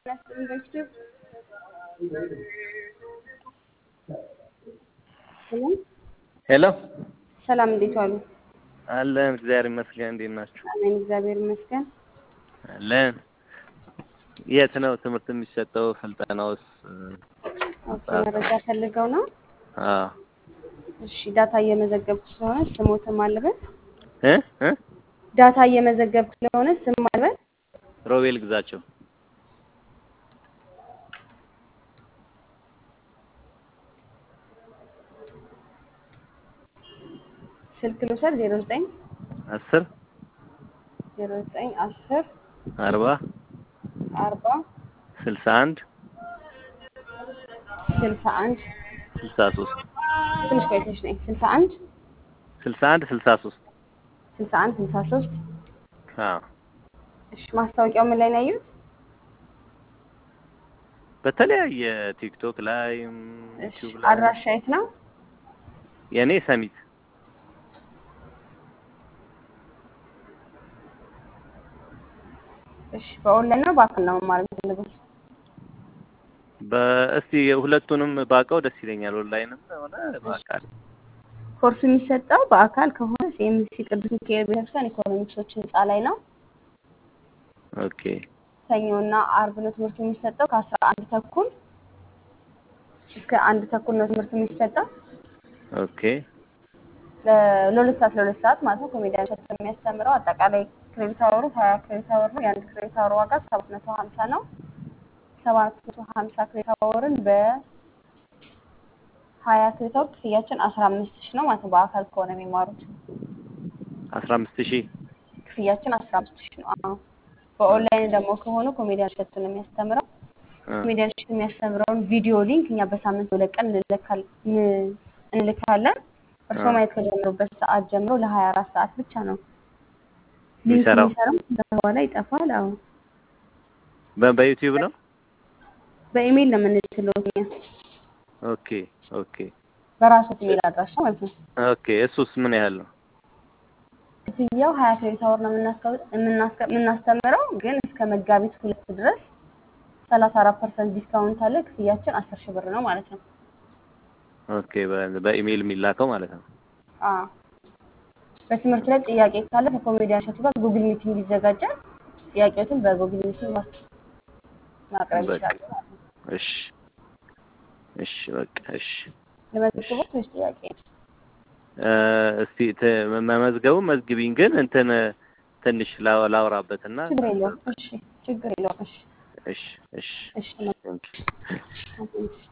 ሄሎ ሰላም እንዴት ዋሉ? አለን እግዚአብሔር ይመስገን። እንዴት ናችሁ? አሜን እግዚአብሔር ይመስገን። አለን። የት ነው ትምህርት የሚሰጠው? ስልጠናውስ? ኦኬ መረጃ ፈልገው ነው? አዎ እሺ ዳታ እየመዘገብኩ ስለሆነ ስሞትም አለበት። እ እ ዳታ እየመዘገብኩ ስለሆነ ስም አለበት። ሮቤል ግዛቸው። ስልክ ልውሰድ 09 አስር 09 10 አርባ 40 ስልሳ አንድ 61 ስልሳ ሶስት ትንሽ ቆይተሽ ነኝ 61 ስልሳ አንድ ስልሳ ሶስት 61 63 አዎ እሺ ማስታወቂያው ምን ላይ ነው ያዩት? በተለያየ ቲክቶክ ላይ እሺ ዩቲዩብ ላይ አድራሻ የት ነው? የኔ ሰሚት እሺ በኦንላይን ነው በአካል ነው መማር የምትፈልጉት? በእስቲ ሁለቱንም ባውቀው ደስ ይለኛል። ኦንላይንም ሆነ በአካል ኮርሱ የሚሰጠው በአካል ከሆነ ሲኤምሲ ቅዱስ ሚካኤል ቤተክርስቲያን ኢኮኖሚክሶች ህንፃ ላይ ነው። ኦኬ ሰኞና አርብ ነው ትምህርቱ የሚሰጠው ከአስራ አንድ ተኩል እስከ አንድ ተኩል ነው ትምህርቱ የሚሰጠው ኦኬ ለ- ለሁለት ሰዓት ለሁለት ሰዓት ማለት ነው። ኮሜዲያን ሸት የሚያስተምረው አጠቃላይ ክሬዲት አወሩ ሀያ ክሬዲት አወር ነው። የአንድ ክሬዲት አወር ዋጋ ሰባት መቶ ሀምሳ ነው። ሰባት መቶ ሀምሳ ክሬዲት አወርን በሀያ ክሬዲት አወር ክፍያችን አስራ አምስት ሺህ ነው ማለት ነው። በአካል ከሆነ የሚማሩት አስራ አምስት ሺህ ክፍያችን አስራ አምስት ሺህ ነው። አዎ በኦንላይን ደግሞ ከሆኑ ኮሜዲያን ሸቱ ነው የሚያስተምረው። ኮሜዲያን ሸቱ የሚያስተምረውን ቪዲዮ ሊንክ እኛ በሳምንት ሁለት ቀን እንልካል- ን- እንልካለን። እርስዎ ማየት ከጀመሩበት ሰዓት ጀምሮ ለሀያ አራት ሰዓት ብቻ ነው ሊንክ የሚሰራው? የሚሰራው። ከዛ በኋላ ይጠፋል። አዎ በ- በዩቲዩብ ነው። በኢሜይል ነው የምንልክለው እኛ ኦኬ ኦኬ በራሶት ኢሜይል አድራሻ ማለት ነው። ኦኬ እሱስ ምን ያህል ነው? ክፍያው ሀያ ክሬዲት አወር ነው የምናስከ- የምናስከ- የምናስተምረው ግን እስከ መጋቢት ሁለት ድረስ ሰላሳ አራት ፐርሰንት ዲስካውንት አለ። ክፍያችን አስር ሺህ ብር ነው ማለት ነው። ኦኬ በ- በኢሜይል የሚላከው ማለት ነው። አዎ በትምህርት ላይ ጥያቄ ካለ ከኮሜዲያን ሸቱ ጋር ጉግል ሚቲንግ ይዘጋጃል። ጥያቄዎትን በጉግል ሚቲንግ ማስ- ማቅረብ በቃ ይችላሉ ማለት ነው። እሺ እሺ በቃ እሺ ለመዝግቦት ወይስ ጥያቄ? እ፣ እስቲ ተ- መመዝገቡ መዝግቢኝ፣ ግን እንትን ትንሽ ላው- ላውራበትና ችግር የለውም። እሺ ችግር የለውም። እሺ እሺ እሺ እሺ ቴንክ ዩ እሺ